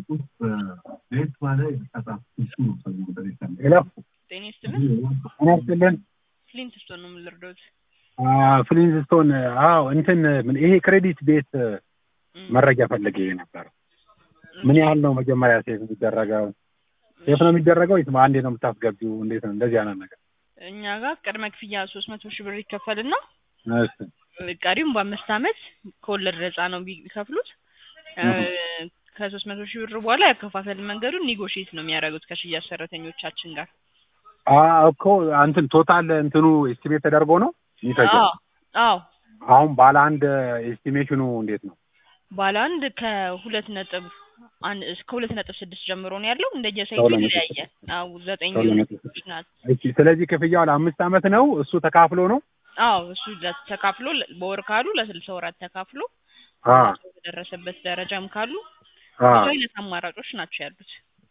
ሄሎ ጤና ይስጥልን። ጤና ይስጥልን። ፍሊንት ስቶን ነው የምንረዳውት። ፍሊንስቶን አዎ እንትን ምን ይሄ ክሬዲት ቤት መረጃ ፈልጌ ነበር። ምን ያህል ነው መጀመሪያ ሴፍ የሚደረገው? ሴፍ ነው የሚደረገው ወይስ አንዴ ነው የምታስገቢው? እንዴት ነው እንደዚህ አይነት ነገር? እኛ ጋር ቅድመ ክፍያ ሶስት መቶ ሺህ ብር ይከፈልና እሺ ቀሪም በአምስት ዓመት ከወለድ ነፃ ነው ቢከፍሉት ከሶስት መቶ ሺህ ብር በኋላ ያከፋፈል መንገዱን ኒጎሽዬት ነው የሚያደርጉት ከሽያጭ ሰራተኞቻችን ጋር። አ እኮ እንትን ቶታል እንትኑ ኤስቲሜት ተደርጎ ነው የሚፈጀው። አዎ አዎ አሁን ባለ አንድ ኤስቲሜሽኑ እንዴት ነው? ባለ አንድ ከሁለት ነጥብ አንድ እስከ ሁለት ነጥብ ስድስት ጀምሮ ነው ያለው እንደየሳይቱ ከሁለት ነጥብ ይለያያል። አዎ ዘጠኝ ከሁለት ነጥብ ዩኒቶች ናት። እሺ ስለዚህ ክፍያው ለአምስት ዓመት ነው እሱ ተካፍሎ ነው? አዎ እሱ ለ- ተካፍሎ ለ- በወር ካሉ ለስልሳ ወራት ተካፍሎ አ በደረሰበት ደረጃም ካሉ አ ብዙ አይነት አማራጮች ናቸው ያሉት።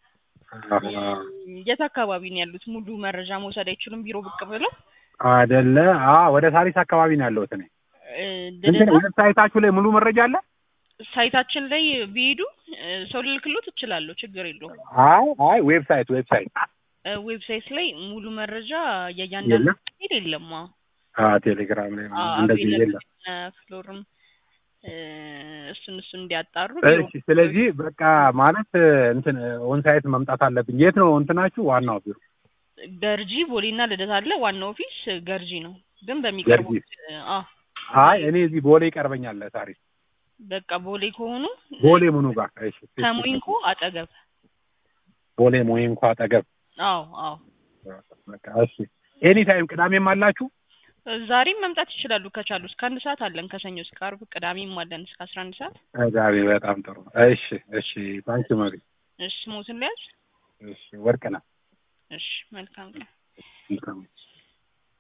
የት አካባቢ ነው ያሉት? ሙሉ መረጃ መውሰድ አይችሉም? ቢሮ ብቅ ብለው አይደለ? አ ወደ ሳሪስ አካባቢ ነው ያለሁት እኔ። እ, እንትን ልደታ ዌብሳይታችሁ ላይ ሙሉ መረጃ አለ? ሳይታችን ላይ ቢሄዱ እ, ሰው ልልክሎት እችላለሁ፣ ችግር የለውም። አይ አይ ዌብሳይት ዌብሳይት እ, ዌብሳይት ላይ ሙሉ መረጃ የእያንዳንዱ የለም? ሄድ የለም። አዎ አ ቴሌግራም ላይ አዎ፣ እንደዚህ available የለም። የሆነ ፍሎርም እ፣ እሱን እሱን እንዲያጣሩ ቢሮ እሺ ስለዚህ በቃ ማለት እንትን ኦንሳይት መምጣት አለብኝ። የት ነው እንትናችሁ ዋናው ቢሮ? ገርጂ ቦሌና ልደታ አለ። ዋናው ኦፊስ ገርጂ ነው፣ ግን በሚቀርቡት አ አይ እኔ እዚህ ቦሌ ይቀርበኛል ሳሪስ። በቃ ቦሌ ከሆኑ ቦሌ ምኑ ጋር? እሺ ከሞይንኮ አጠገብ። ቦሌ ሞይንኮ አጠገብ። አዎ አዎ በቃ እሺ። ኤኒ ታይም ቅዳሜም አላችሁ? ዛሬም መምጣት ይችላሉ ከቻሉ። እስከ አንድ ሰዓት አለን ከሰኞ እስከ ዓርብ፣ ቅዳሜም አለን እስከ አስራ አንድ ሰዓት። ቅዳሜ በጣም ጥሩ። እሺ እሺ። ታንኪ መሪ። እሺ ሞትን ሊያዝ እሺ ወርቅ ነው። እሺ መልካም ቀን። መልካም